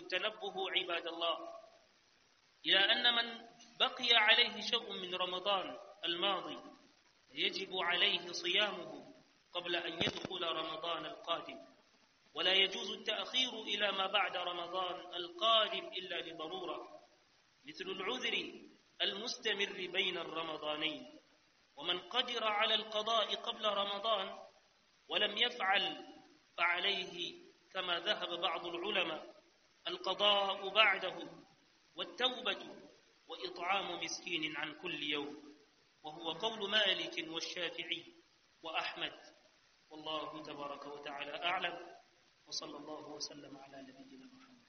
التنبه عباد الله إلى أن من بقي عليه شيء من رمضان الماضي يجب عليه صيامه قبل أن يدخل رمضان القادم ولا يجوز التأخير إلى ما بعد رمضان القادم إلا لضرورة مثل العذر المستمر بين الرمضانين ومن قدر على القضاء قبل رمضان ولم يفعل فعليه كما ذهب بعض العلماء القضاء بعده والتوبة وإطعام مسكين عن كل يوم وهو قول مالك والشافعي وأحمد والله تبارك وتعالى أعلم وصلى الله وسلم على نبينا محمد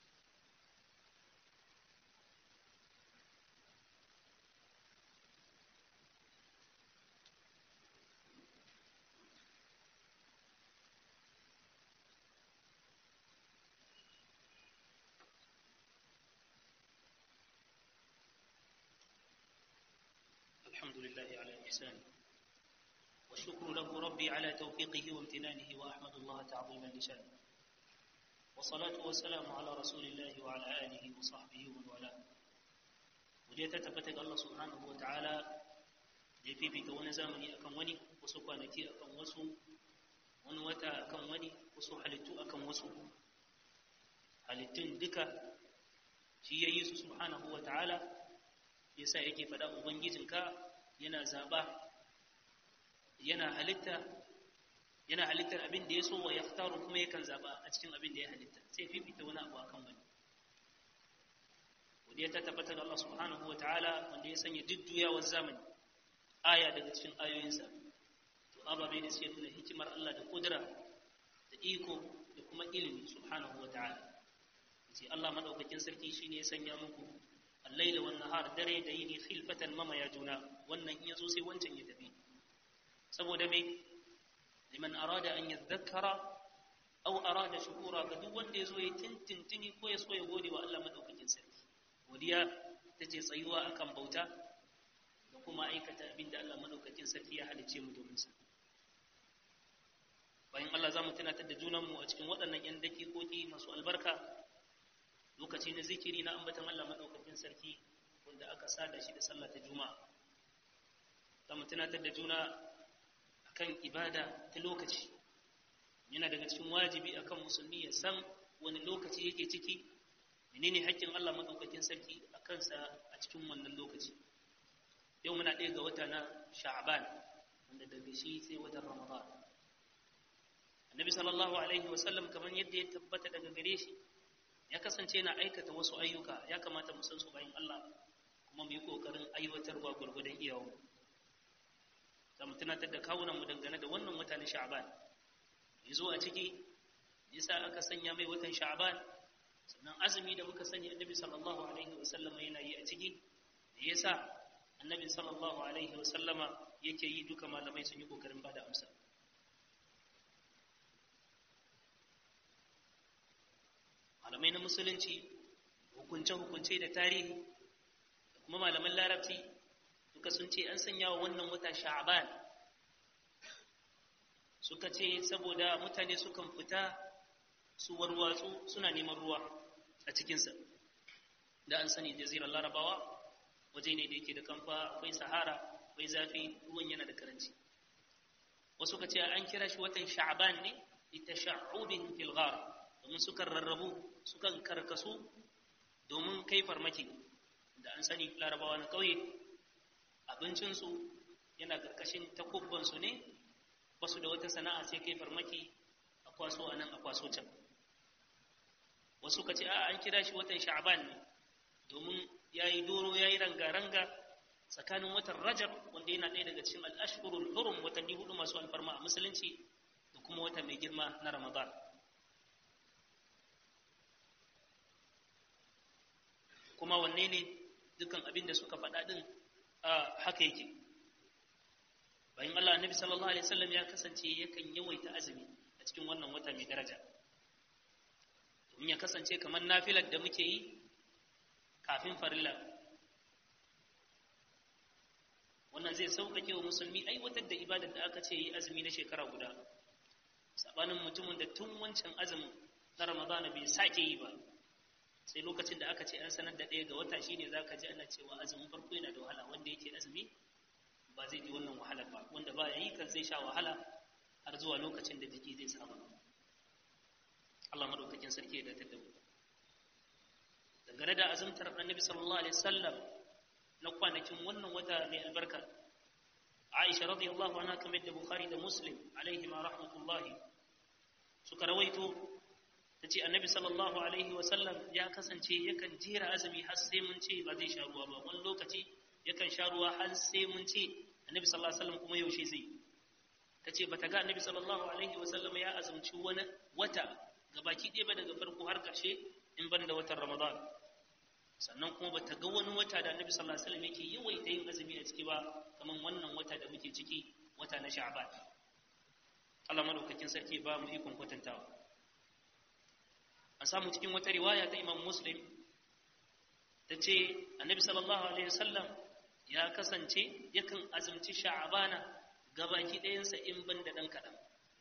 الحمد لله على إحسانه والشكر له ربي على توفيقه وامتنانه وأحمد الله تعظيما لشانه والصلاة والسلام على رسول الله وعلى آله وصحبه ومن والاه waje ta tabbata ga Allah subhanahu wa ta'ala da ya fifita wani zamani akan wani wasu kwanaki akan wasu wani wata akan wani wasu halittu akan wasu halittun duka shi ya yi su subhanahu wa ta'ala ya sa yake faɗa ubangijinka yana zaɓa yana halitta yana halittar abin da ya so wa ya kuma yakan zaɓa a cikin abin da ya halitta sai fifita wani abu akan wani godiya ta tabbatar da Allah subhanahu wa ta'ala wanda ya sanya jujjuyawar zamani aya daga cikin ayoyinsa to ababe da suke nuna hikimar Allah da kudura da iko da kuma ilimi subhanahu wa ta'ala yace Allah madaukakin sarki shine ya sanya muku al-laila wan nahar dare da yini khilfatan mama ya juna wannan in yazo sai wancan ya tafi saboda me liman arada an yadhakkara aw arada shukura ga duk wanda yazo ya tintintini ko ya so ya gode wa Allah madaukakin sarki godiya ta ce tsayuwa akan bauta da kuma aikata abin da Allah madaukakin sarki ya halice mu domin sa bayan Allah za mu tunatar da junanmu a cikin waɗannan 'yan dakikoki masu albarka lokaci na zikiri na ambatan Allah madaukakin sarki wanda aka sada shi da sallah ta juma'a za mu tunatar da juna akan ibada ta lokaci yana daga cikin wajibi akan musulmi ya san wani lokaci yake ciki menene haƙƙin Allah madaukakin sarki a kansa a cikin wannan lokaci yau muna ɗaya ga wata na sha'ban wanda daga shi sai watan ramadan annabi sallallahu alaihi wasallam kamar yadda ya tabbata daga gare shi ya kasance yana aikata wasu ayyuka ya kamata mu san su bayan Allah kuma mu yi kokarin aiwatarwa gurgudan iyawo za mu tunatar da kawunan mu dangane da wannan wata na sha'ban yazo a ciki yasa aka sanya mai watan sha'ban sannan azumi da muka sani annabi sallallahu alaihi wasallama yana yi a ciki da yasa annabi sallallahu alaihi wasallama yake yi duka malamai sun yi kokarin bada amsa malamai na musulunci hukunce-hukunce da tarihi da kuma malaman larabci duka sun ce an sanya wa wannan wata sha'ban suka ce saboda mutane sukan fita su warwatsu suna neman ruwa a cikinsa da an sani jazirar larabawa waje ne da yake da kamfa akwai sahara akwai zafi ruwan yana da karanci wasu ka ce an kira shi watan sha'ban ne ita sha'ubin filgar domin sukan rarrabu sukan karkasu domin kai farmaki da an sani larabawa na ƙauye abincinsu yana ƙarƙashin takubbansu ne basu da wata sana'a sai kai farmaki a kwaso a nan a kwaso can wasu ka ce a an kira shi watan sha'ban ne domin ya yi doro ya yi ranga-ranga tsakanin watan rajab wanda yana ɗaya daga cikin al'ashurul hurum watanni hudu masu alfarma a musulunci da kuma wata mai girma na ramadan kuma wanne ne dukkan abin da suka faɗa ɗin haka yake bayan allah annabi sallallahu alaihi wasallam ya kasance yakan yawaita azumi a cikin wannan wata mai daraja domin ya kasance kamar nafilar da muke yi kafin farilla wannan zai sauƙaƙe wa musulmi aiwatar da ibadar da aka ce yi azumi na shekara guda sabanin mutumin da tun wancan azumin na ramadana bai sake yi ba sai lokacin da aka ce an sanar da ɗaya ga wata shine za ka ji ana cewa azumin farko yana da wahala wanda yake azumi ba zai ji wannan wahalar ba wanda ba ya yi kan zai sha wahala har zuwa lokacin da jiki zai saba Allah madaukakin sarki ya datar da mu dangane da azumtar annabi sallallahu alaihi wasallam na kwanakin wannan wata mai albarka Aisha radiyallahu anha kamar da Bukhari da Muslim alaihi ma rahmatullahi suka rawaito tace annabi sallallahu alaihi wasallam ya kasance yakan jera azumi har sai mun ce ba zai sha ruwa ba wani lokaci yakan sha ruwa har sai mun ce annabi sallallahu alaihi wasallam kuma yaushe zai tace bata ga annabi sallallahu alaihi wasallam ya azumci wani wata gabaki ɗaya ba daga farko har ƙarshe in ban da watan Ramadan sannan kuma ba ta ga wani wata da annabi sallallahu alaihi wasallam yake yawaita yin azumi a ciki ba kamar wannan wata da muke ciki wata na Sha'ban Allah madaukakin sarki ba mu ikon kwatantawa an samu cikin wata riwaya ta Imam Muslim ta ce annabi sallallahu alaihi wasallam ya kasance yakan azumci Sha'bana gabaki ɗayansa in ban da ɗan kaɗan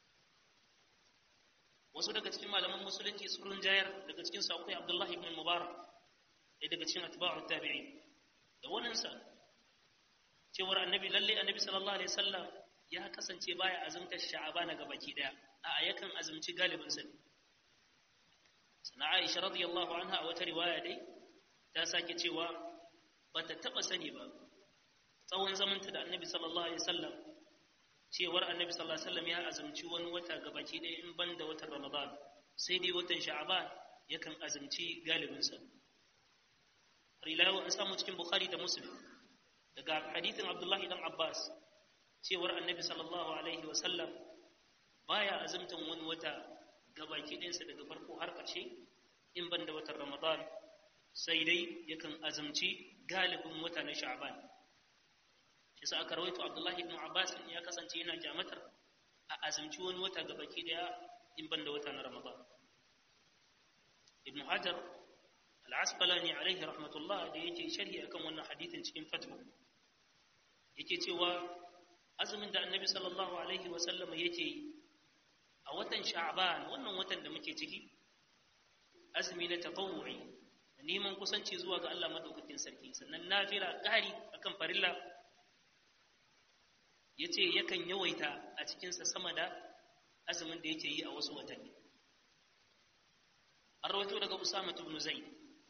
wasu daga cikin malaman musulunci sun rinjayar daga cikin sa akwai Abdullahi ibn Mubarak ɗaya daga cikin atba'u tabi'i da waninsa cewar annabi lalle annabi sallallahu alaihi wasallam ya kasance baya azumtar sha'abana ga baki daya a yakan azumci galibin sa sana Aisha radiyallahu anha a wata riwaya dai ta sake cewa bata taba sani ba tsawon zamanta da annabi sallallahu alaihi wasallam cewar annabi sallallahu alaihi wasallam ya azumci wani wata ga baki daya in banda watan Ramadan sai dai watan sha'aban yakan azumci galibin sa rilayo an samu cikin bukhari da muslim daga hadithin abdullahi dan abbas cewar annabi sallallahu alaihi wasallam baya azumtan wani wata gabaki ɗinsa daga farko har ƙarshe in ban da watan ramadan sai dai yakan azumci galibin wata na sha'ban shi sa aka rawaito abdullahi ibn abbas ya kasance yana kyamatar a azumci wani wata gabaki ɗaya in ban da wata na ramadan ibn hajar al'asqalani alaihi rahmatullah da yake sharhi akan wannan hadithin cikin fatwa yake cewa azumin da annabi sallallahu alaihi wa sallam yake a watan sha'ban wannan watan da muke ciki azumi na tatawwu'i neman kusanci zuwa ga Allah madaukakin sarki sannan nafila ƙari akan farilla yace yakan yawaita a cikin sa sama da azumin da yake yi a wasu watanni an rawaito daga Usama ibn Zaid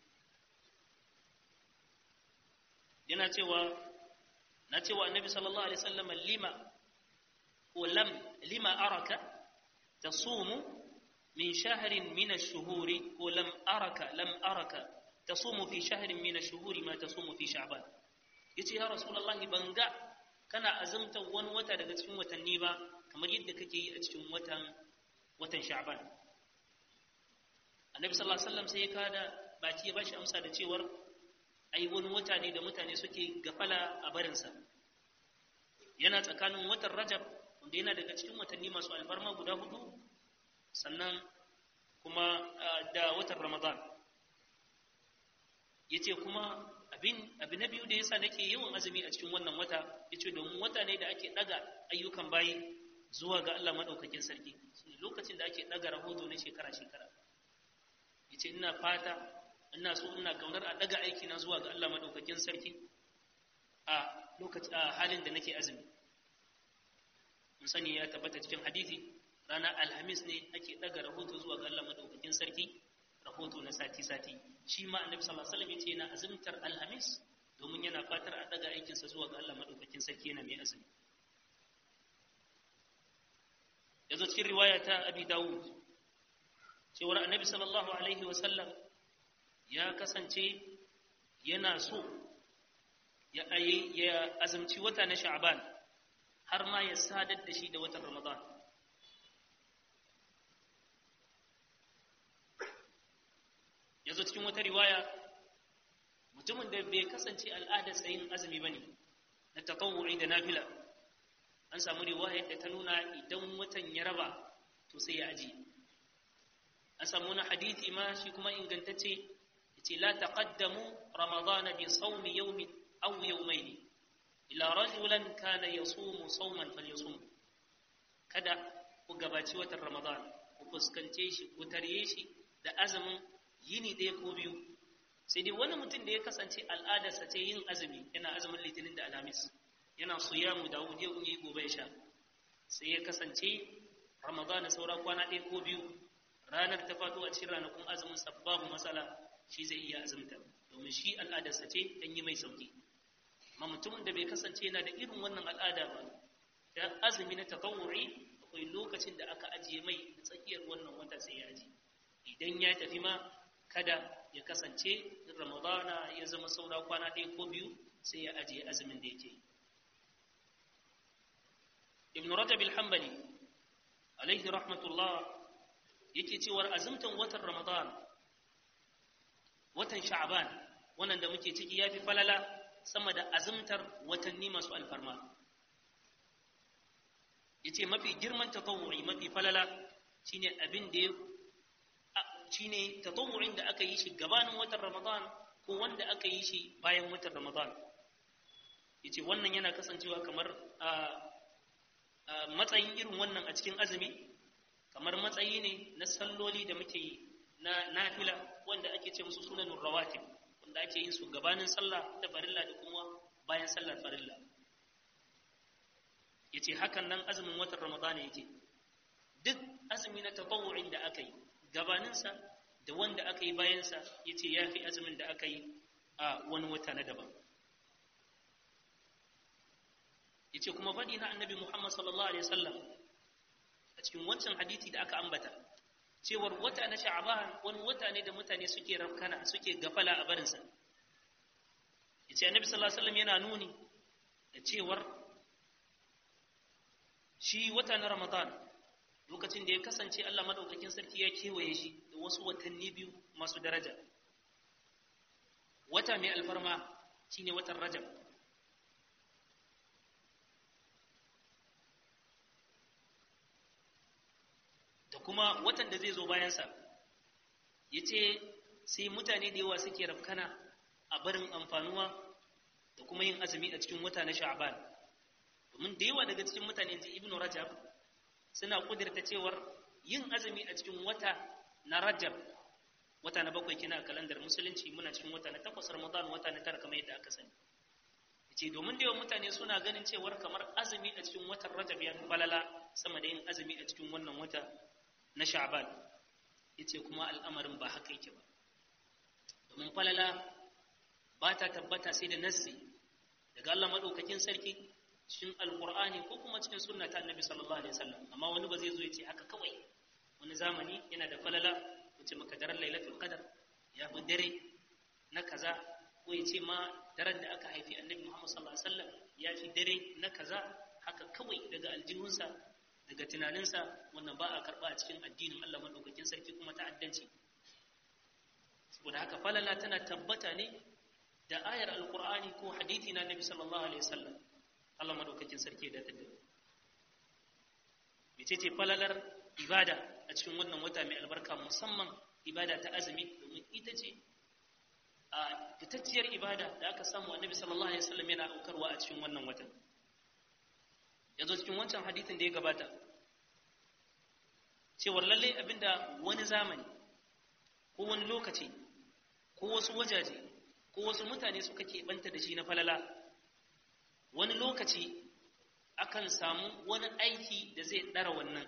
yana cewa na cewa annabi sallallahu alaihi wasallam lima ko lam lima araka tasumu min shahrin min ash-shuhuri ko lam araka lam araka tasumu fi shahrin min ash-shuhuri ma tasumu fi sha'ban yace ya rasulullah banga kana azumta wani wata daga cikin watanni ba kamar yadda kake yi a cikin watan watan sha'ban annabi sallallahu alaihi wasallam sai ya kada baki ya bashi amsa da cewar ai wani wata ne da mutane suke gafala a barinsa yana tsakanin watan rajab wanda yana daga cikin watanni masu alfarma guda hudu sannan kuma da watan ramadan ya ce kuma abin na biyu da yasa nake yawan azumi a cikin wannan wata ya ce domin wata ne da ake ɗaga ayyukan bayi zuwa ga allah maɗaukakin sarki lokacin da ake ɗaga rahoto na shekara-shekara ya ce ina fata ina so ina kaunar a daga aiki na zuwa ga Allah madaukakin sarki a lokaci a halin da nake azumi mun sani ya tabbata cikin hadisi ranar alhamis ne ake daga rahoto zuwa ga Allah madaukakin sarki rahoto na sati sati shi ma annabi sallallahu alaihi wasallam yace yana azumtar alhamis domin yana fatar a daga aikin sa zuwa ga Allah madaukakin sarki yana mai azumi yazo cikin riwaya ta Abi Dawud cewar annabi sallallahu alaihi wasallam ya kasance yana so ya ya azumci wata na sha'ban har ma ya sadar da shi da watan ramadan yazo cikin wata riwaya mutumin da bai kasance al'adar tsayin azumi bane na tatawwu'i da nafila an samu riwaya da ta nuna idan watan ya raba to sai ya aji an samu wani hadithi ma shi kuma ingantacce yace la taqaddamu ramadana bi sawmi yawmin aw yawmayn ila rajulan kana yasumu sawman falyasum kada ku gabaci watan ramadan ku fuskance shi ku tarye shi da azumin yini ɗaya ko biyu sai dai wani mutum da ya kasance al'adarsa ce yin azumi yana azumin litinin da alhamis yana suyamu da wuje yi gobe ya sha sai ya kasance ramadana saura kwana ɗaya ko biyu ranar ta faɗo a cikin ranakun azumin sa babu matsala shi zai iya azumta domin shi al'adarsa ce dan yi mai sauki amma mutumin da bai kasance yana da irin wannan al'ada ba da azumi na tatawuri akwai lokacin da aka ajiye mai tsakiyar wannan wata sai ya aji idan ya tafi ma kada ya kasance ramadana ya zama saura kwana ɗaya ko biyu sai ya ajiye azumin da yake ibn rajab al-hanbali alaihi rahmatullah yake cewar azumtan watan ramadan watan sha'ban wannan da muke ciki yafi falala sama da azumtar watanni masu alfarma yace mafi girman tatawwu'i mafi falala shine abin da shine tatawwu'in da aka yi shi gabanin watan Ramadan ko wanda aka yi shi bayan watan Ramadan yace wannan yana kasancewa kamar matsayin irin wannan a cikin azumi kamar matsayi ne na salloli da muke yi na nafila wanda ake ce musu sunanun rawatib wanda ake yin su gabanin sallah da farilla da kuma bayan sallar farilla yace hakan nan azumin watan ramadana yake duk azumi na tatawu'in da aka yi gabaninsa da wanda aka yi bayansa yace yafi azumin da aka yi a wani wata na daban yace kuma faɗi na annabi Muhammad sallallahu alaihi wasallam a cikin wancan hadisi da aka ambata cewar wata na sha'ban wani wata ne da mutane suke rafkana suke gafala a barinsa yace annabi sallallahu alaihi wasallam yana nuni da cewar shi wata na Ramadan lokacin da ya kasance Allah madaukakin sarki ya kewaye shi da wasu watanni biyu masu daraja wata mai alfarma shine watan Rajab da kuma watan da zai zo bayansa yace sai mutane da yawa suke rafkana a barin amfanuwa da kuma yin azumi a cikin wata na Sha'ban domin da yawa daga cikin mutane ji ibnu rajab suna kudirta cewar yin azumi a cikin wata na rajab wata na bakwai kina a kalandar musulunci muna cikin wata na takwas ramadan wata na tara kamar yadda aka sani ce domin da yawan mutane suna ganin cewar kamar azumi a cikin watan rajab ya fi falala sama da yin azumi a cikin wannan wata na sha'ban yace kuma al'amarin ba haka yake ba domin falala ba ta tabbata sai da nassi daga Allah madaukakin sarki cikin alkur'ani ko kuma cikin sunna ta annabi sallallahu alaihi wasallam amma wani ba zai zo ya ce haka kawai wani zamani yana da falala wuce maka daren lailatul qadar ya fi dare na kaza ko ya ce ma daren da aka haifi annabi muhammad sallallahu alaihi wasallam ya fi dare na kaza haka kawai daga aljihunsa daga tunaninsa wannan ba a karba a cikin addinin Allah madaukakin sarki kuma ta'addanci saboda haka falala tana tabbata ne da ayar alkur'ani ko hadithi na annabi sallallahu alaihi wasallam Allah madaukakin sarki da ta mece ce falalar ibada a cikin wannan wata mai albarka musamman ibada ta azumi domin ita ce a fitacciyar ibada da aka samu annabi sallallahu alaihi wasallam yana aukarwa a cikin wannan watan yanzu cikin wancan hadithin da ya gabata cewar lalle abinda wani zamani ko wani lokaci ko wasu wajaje ko wasu mutane suka keɓanta da shi na falala wani lokaci akan samu wani aiki da zai ɗara wannan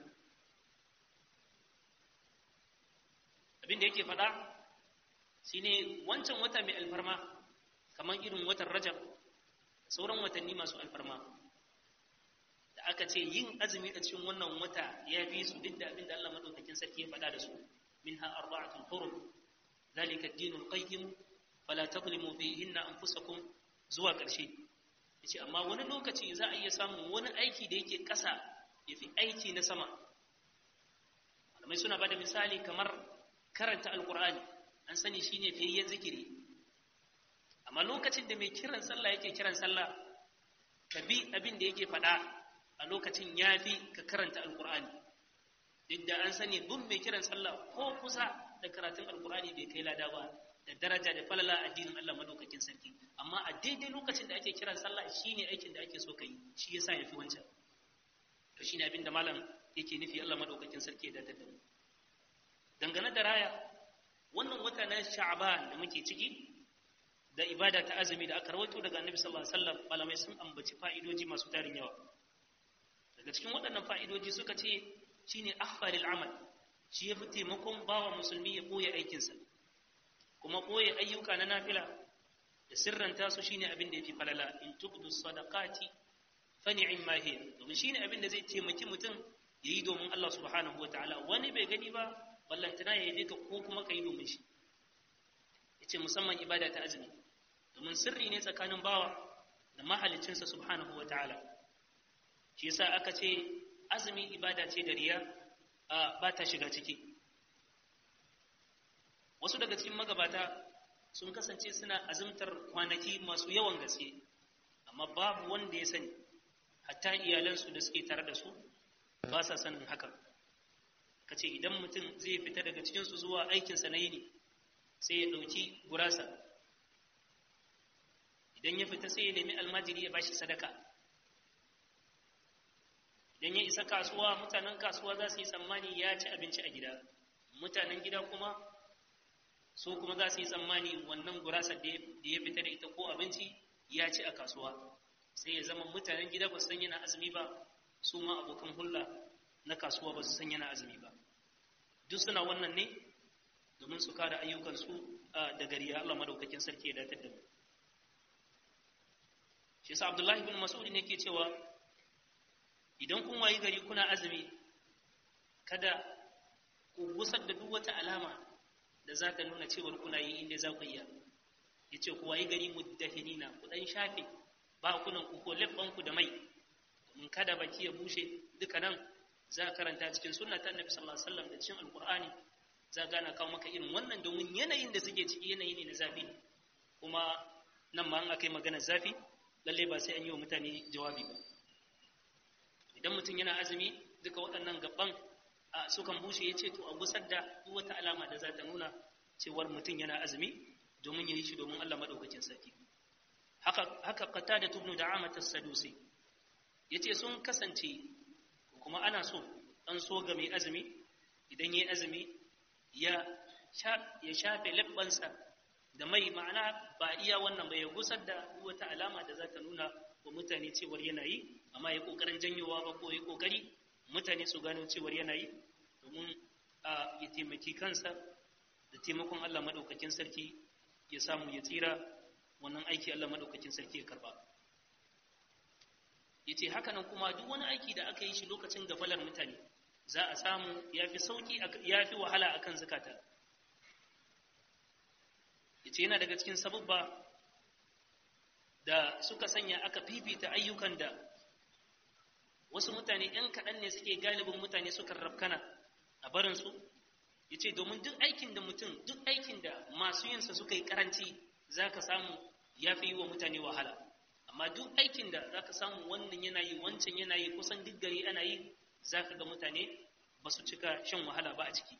abin da yake faɗa shi ne wancan wata mai alfarma kamar irin watan rajab sauran watanni masu alfarma da aka ce yin azumi a cikin wannan wata ya fi su duk da abin da Allah maɗaukakin sarki ya faɗa da su minha arba'atun hurum zalika ad-dinul qayyim fala tadlimu fihinna anfusakum zuwa ƙarshe yace amma wani lokaci za a iya samun wani aiki da yake ƙasa yafi aiki na sama malamai suna bada misali kamar karanta alqur'ani an sani shine fiyayyen zikiri amma lokacin da mai kiran sallah yake kiran sallah ka bi abin da yake faɗa a lokacin yafi ka karanta alqur'ani duk da an sani duk mai kiran sallah ko kusa da karatun alqur'ani bai kai lada ba da daraja da falala addinin Allah madaukakin sarki amma a daidai lokacin da ake kiran sallah shine aikin da ake so kai shi yasa yafi wancan to shine abin da malam yake nufi Allah madaukakin sarki da daddamu dangane da raya wannan wata na sha'ban da muke ciki da ibada ta azumi da aka rawaito daga annabi sallallahu alaihi wasallam malamai sun ambaci fa'idoji masu tarin yawa daga cikin waɗannan fa'idoji suka ce shine akhfaril amal shi yafi taimakon bawa musulmi ya koya aikinsa kuma koya ayyuka na nafila da sirranta su shine abin da yafi falala in tubdu sadaqati fa ni'ma hiya domin shine abin da zai taimaki mutum yayi domin Allah subhanahu wataala wani bai gani ba ballantana ya yi ka ko kuma kai domin shi yace musamman ibada ta azumi domin sirri ne tsakanin bawa da mahalicinsa subhanahu wataala shi yasa aka ce azumi ibada ce da riya ba ta shiga ciki wasu daga cikin magabata sun kasance suna azumtar kwanaki masu yawan gaske amma babu wanda ya sani hatta iyalansu da suke tare da su ba sa sanin hakan ka ce idan mutum zai fita daga cikinsu zuwa aikinsa na yini sai ya ɗauki gurasa idan ya fita sai ya nemi almajiri ya bashi sadaka idan ya isa kasuwa mutanen kasuwa za su yi tsammani ya ci abinci a gida mutanen gida kuma su kuma za su yi tsammani wannan gurasar da ya fita da ita ko abinci ya ci a kasuwa sai ya zama mutanen gida ba su san yana azumi ba su ma abokan hulɗa na kasuwa ba su san yana azumi ba duk suna wannan ne domin su kare ayyukansu da gari ya Allah madaukakin sarki ya datar da mu shi yasa Abdullahi bin Mas'ud ne ke cewa idan kun wayi gari kuna azumi kada ku gusar da duk wata alama da za ta nuna cewar kuna yi inda za ku iya ya ce ku wayi gari muddahinina ku ɗan shafe ba kunan ku ko ku da mai domin kada baki ya bushe duka nan za a karanta cikin sunna ta annabi sallallahu alaihi wasallam da cikin alqur'ani za gana kawo maka irin wannan domin yanayin da suke ciki yanayi ne na zafi kuma nan ma an aka yi maganar zafi lalle ba sai an yi wa mutane jawabi ba idan mutum yana azumi duka waɗannan gaban sukan bushe ya ce to a gusar da duk wata alama da za ta nuna cewar mutum yana azumi domin ya yi shi domin Allah maɗaukakin sarki haka haka kata da tubnu da amata sadusi ya ce sun kasance kuma ana so an so ga mai azumi idan ya yi azumi ya shafe labbansa da mai ma'ana ba iya wannan ba ya gusar da wata alama da za ta nuna wa mutane cewar yana yi amma ya kokarin janyowa ba ko ya kokari mutane su gano cewar yana yi domin a ya taimaki kansa da taimakon Allah madaukakin sarki ya samu ya tsira wannan aiki Allah madaukakin sarki ya karba yace haka nan kuma duk wani aiki da aka yi shi lokacin gafalar mutane za a samu yafi sauki yafi wahala akan zakata yace yana daga cikin sababba da suka sanya aka fifita ayyukan da wasu mutane ‘yan kaɗan ne suke galibin mutane suka rafkana a barinsu ya ce domin duk aikin da mutum duk aikin da masu yinsa suka yi karanci za ka samu ya fi yi wa mutane wahala amma duk aikin da za ka samu wannan yana yi wancan yana yi kusan duk gari ana yi za ka ga mutane ba su cika shan wahala ba a ciki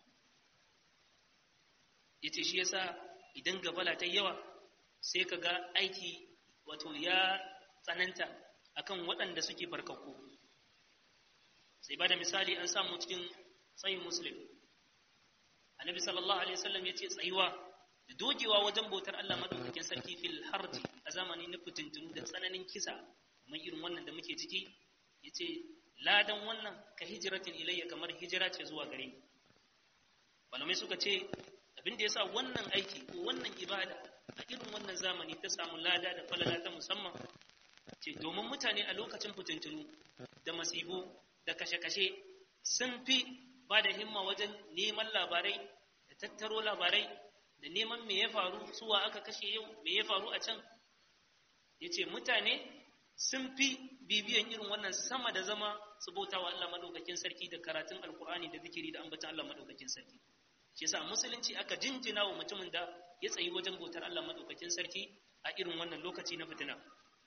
ya ce shi yasa idan gabala ta yawa sai ka ga aiki wato ya tsananta akan waɗanda suke barkakku sai ba da misali an samu cikin tsayin muslim annabi sallallahu alaihi wasallam ya ce tsayuwa da dogewa wajen bautar Allah madaukakin sarki fil harji a zamani na fitintunu da tsananin kisa kamar irin wannan da muke ciki ya ce ladan wannan ka hijiratin ilayya kamar hijira ce zuwa gare ni malamai suka ce abin da ya sa wannan aiki ko wannan ibada a irin wannan zamani ta samu lada da falala ta musamman ce domin mutane a lokacin fitintunu da masibu da kashe-kashe sun fi ba da himma wajen neman labarai da tattaro labarai da neman me ya faru suwa aka kashe yau me ya faru a can ya ce mutane sun fi bibiyan irin wannan sama da zama su bauta wa Allah madaukakin sarki da karatun alkur'ani da zikiri da ambatan Allah madaukakin sarki shi yasa musulunci aka jinjina wa mutumin da ya tsayi wajen bautar Allah madaukakin sarki a irin wannan lokaci na fitina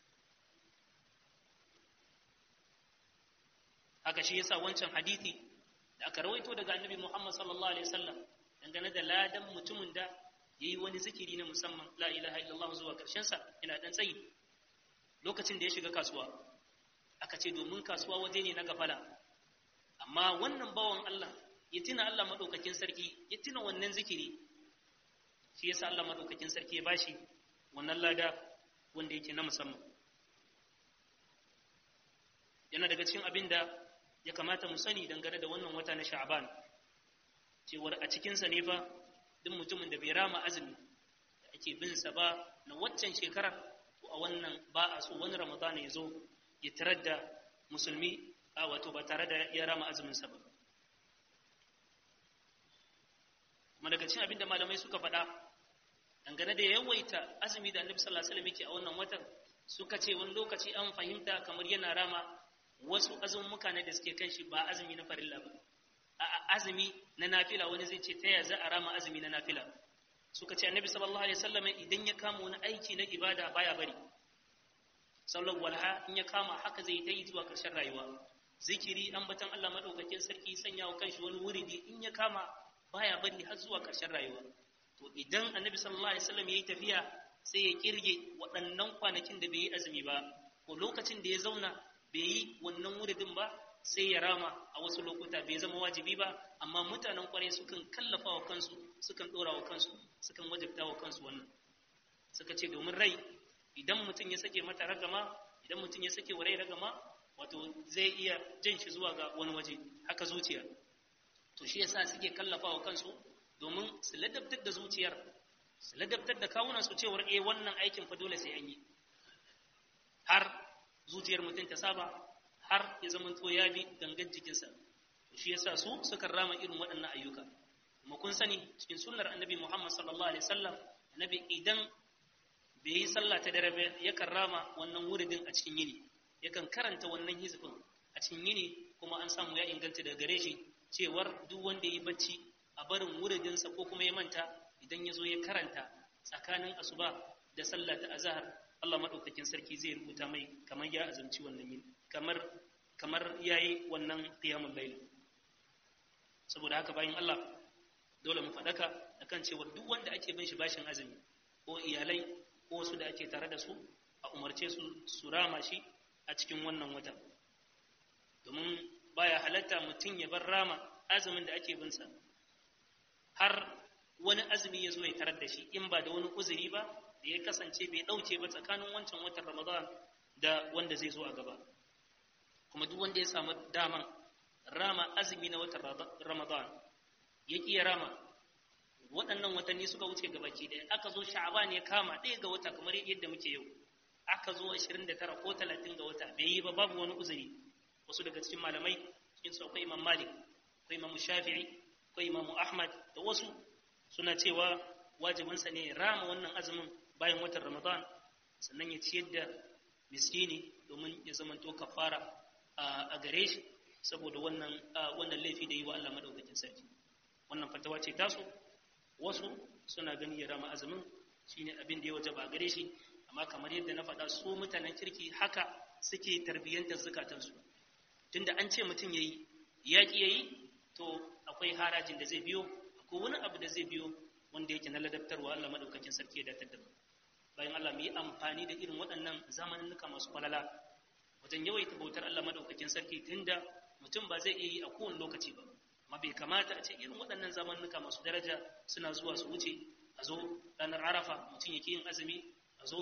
haka shi yasa wancan hadithi da aka rawaito daga annabi Muhammad sallallahu alaihi wasallam dangane da ladan mutumin da yayi wani zikiri na musamman la ilaha illallah zuwa karshen sa ina dan tsayi lokacin da ya shiga kasuwa aka ce domin kasuwa waje ne na gafala amma wannan bawan Allah ya tuna Allah madaukakin sarki ya tuna wannan zikiri shi yasa Allah madaukakin sarki ya bashi wannan lada wanda yake na musamman yana daga cikin abin da ya kamata mu sani dangane da wannan wata na sha'ban cewar a cikinsa ne fa duk mutumin da bai rama azumi da ake bin sa ba na waccan shekarar to a wannan ba a so wani ramadan ya zo ya tarar da musulmi a wato ba tare da ya rama azumin sa ba kuma daga cikin abin da malamai suka faɗa dangane da yawaita azumi da annabi sallallahu alaihi wasallam yake a wannan watan suka ce wani lokaci an fahimta kamar yana rama wasu azummuka ne da suke kan shi ba azumi na farilla ba a azumi na nafila wani zai ce ta ya za a rama azumi na nafila suka ce annabi sallallahu alaihi wasallam idan ya kama wani aiki na ibada baya bari sallar walha in ya kama haka zai ta yi zuwa ƙarshen rayuwa zikiri ambatan Allah madaukakin sarki sanya wa kanshi wani wuridi in ya kama baya bari har zuwa ƙarshen rayuwa to idan annabi sallallahu alaihi wasallam yayi tafiya sai ya kirge waɗannan kwanakin da bai yi azumi ba ko lokacin da ya zauna bai yi wannan wuridin ba sai ya rama a wasu lokuta bai zama wajibi ba amma mutanen kwarai sukan kallafa wa kansu sukan dora wa kansu sukan wajibta wa kansu wannan suka ce domin rai idan mutum ya sake mata ragama idan mutum ya sake wa rai ragama wato zai iya jan shi zuwa ga wani waje haka zuciya to shi yasa suke kallafa wa kansu domin su ladabtar da zuciyar su ladabtar da kawunan su cewar eh wannan aikin fa dole sai an yi har zuciyar mutum ta saba har ya zama to ya bi gangan jikinsa shi yasa su suka rama irin waɗannan ayyuka kuma kun sani cikin sunnar annabi Muhammad sallallahu alaihi wasallam annabi idan bai yi sallah ta dare ba yakan rama wannan wuridin a cikin yini yakan karanta wannan hizbin a cikin yini kuma an samu ya inganta daga gare shi cewar duk wanda ya yi bacci a barin wuridinsa ko kuma ya manta idan ya zo ya karanta tsakanin asuba da sallah ta azhar Allah madaukakin sarki zai rubuta mai kamar ya azumci wannan yini kamar kamar yayi wannan qiyamul layl saboda haka bayan Allah dole mu fadaka akan cewa duk wanda ake bin shi bashin azumi ko iyalai ko wasu da ake tare da su a umarce su su rama shi a cikin wannan wata domin baya halatta mutum ya bar rama azumin da ake bin sa har wani azumi ya zo ya tarar da shi in ba da wani uzuri ba da ya kasance bai ɗauke ba tsakanin wancan watan ramadan da wanda zai zo a gaba kuma duk wanda ya samu daman rama azumi na watan ramadan ya ƙi ya rama waɗannan watanni suka wuce gabaki ɗaya aka zo sha'aban ya kama ɗaya ga wata kamar yadda muke yau aka zo 29 ko 30 ga wata bai yi ba babu wani uzuri wasu daga cikin malamai cikin su akwai imam malik akwai imam shafi'i akwai imam ahmad da wasu suna cewa wajibinsa ne rama wannan azumin bayan watan ramadan sannan ya ciyar da miskini domin ya zamanto kafara a gare shi saboda wannan wannan laifi da yi wa Allah madaukakin sarki wannan fatawa ce tasu wasu suna gani ya rama azumin shine abin da ya wajaba a gare shi amma kamar yadda na faɗa su mutanen kirki haka suke tarbiyyantar zukatansu tunda an ce mutum yayi ya ki yayi to akwai harajin da zai biyo akwai wani abu da zai biyo wanda yake na ladabtarwa Allah madaukakin sarki ya datar da mu bayan Allah mu yi amfani da irin waɗannan zamaninnuka masu kwalala wajen yawaita bautar Allah madaukakin sarki tunda mutum ba zai iya yi a kowane lokaci ba amma bai kamata a ce irin waɗannan zamaninnuka masu daraja suna zuwa su wuce a zo ranar arafa mutum yake yin azumi a zo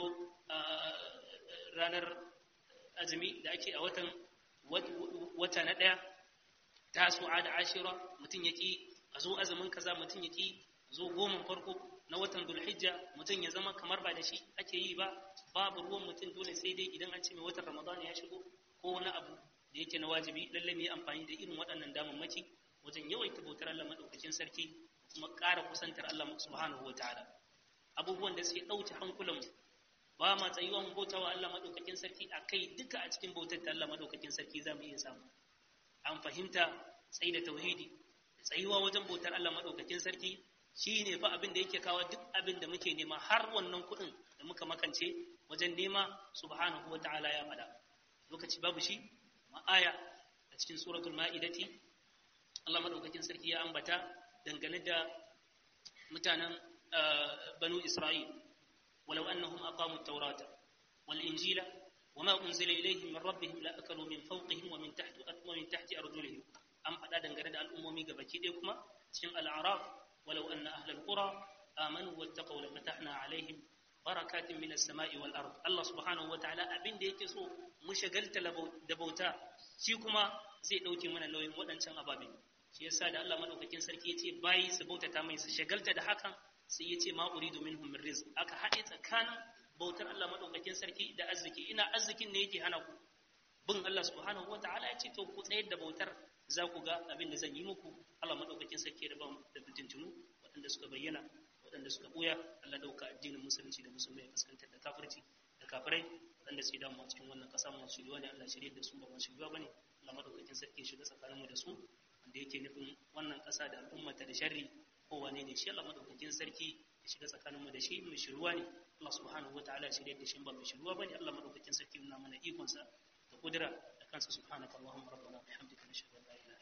ranar azumi da ake a watan wata na ɗaya tasu'a da ashira mutum yake a zo azumin kaza mutum yake zo goma farko na watan dulhijja mutum ya zama kamar ba da shi ake yi ba babu ruwan mutum dole sai dai idan an ce mai watan ramadan ya shigo ko wani abu da yake na wajibi lalle mu yi amfani da irin waɗannan damammaki wajen yawaita bautar Allah madaukakin sarki kuma ƙara kusantar Allah subhanahu wa ta'ala abubuwan da suke ɗauke hankulan ba ma tsayuwa mu bauta wa Allah madaukakin sarki a kai duka a cikin bautar da Allah madaukakin sarki za mu iya samu an fahimta tsayi da tauhidi tsayuwa wajen bautar Allah madaukakin sarki shi ne fa abin da yake kawo duk abin da muke nema har wannan kuɗin da muka makance wajen nema subhanahu wa ta'ala ya faɗa lokaci babu shi ma'aya a cikin suratul ma'idati Allah madaukakin sarki ya ambata dangane da mutanen banu Isra'il walau annahum aqamu at-taurata wal injila wama unzila ilayhim min rabbihim la akalu min fawqihim wa min tahti wa min tahti arjulihim an faɗa dangane da al'ummomi gabaki ɗaya kuma cikin al'araf ولو أن أهل القرى آمنوا واتقوا لفتحنا عليهم barakatin minas sama'i wal ard Allah subhanahu wataala abin da yake so mu shagalta da bauta shi kuma zai dauke mana nauyin waɗancan ababe shi yasa da Allah madaukakin sarki yace bayi su bautata mai su shagalta da hakan sai yace ma uridu minhum min rizq aka haɗe tsakanin bautar Allah madaukakin sarki da arziki ina arzikin ne yake hana ku bin Allah subhanahu wataala yace to ku tsayar da bautar za ku ga abin da zan yi muku Allah madaukakin sarki da ban da fitintunu waɗanda suka bayyana waɗanda suka ɓuya Allah dauka addinin musulunci da musulmai ya fuskantar da kafirci da kafirai waɗanda su damu a cikin wannan ƙasa masu shiriwa ne Allah shirye da su ba masu shiriwa bane Allah madaukakin sarki ya shiga tsakaninmu da su wanda yake nufin wannan ƙasa da al'ummata da sharri ko wane ne shi Allah madaukakin sarki ya shiga tsakaninmu da shi mai shiruwa ne Allah subhanahu wataala ya shirye da shi ba mai shiruwa bane Allah madaukakin sarki nuna mana ikonsa da kudura da kansa subhanaka allahumma rabbana bihamdika nashhadu an la ilaha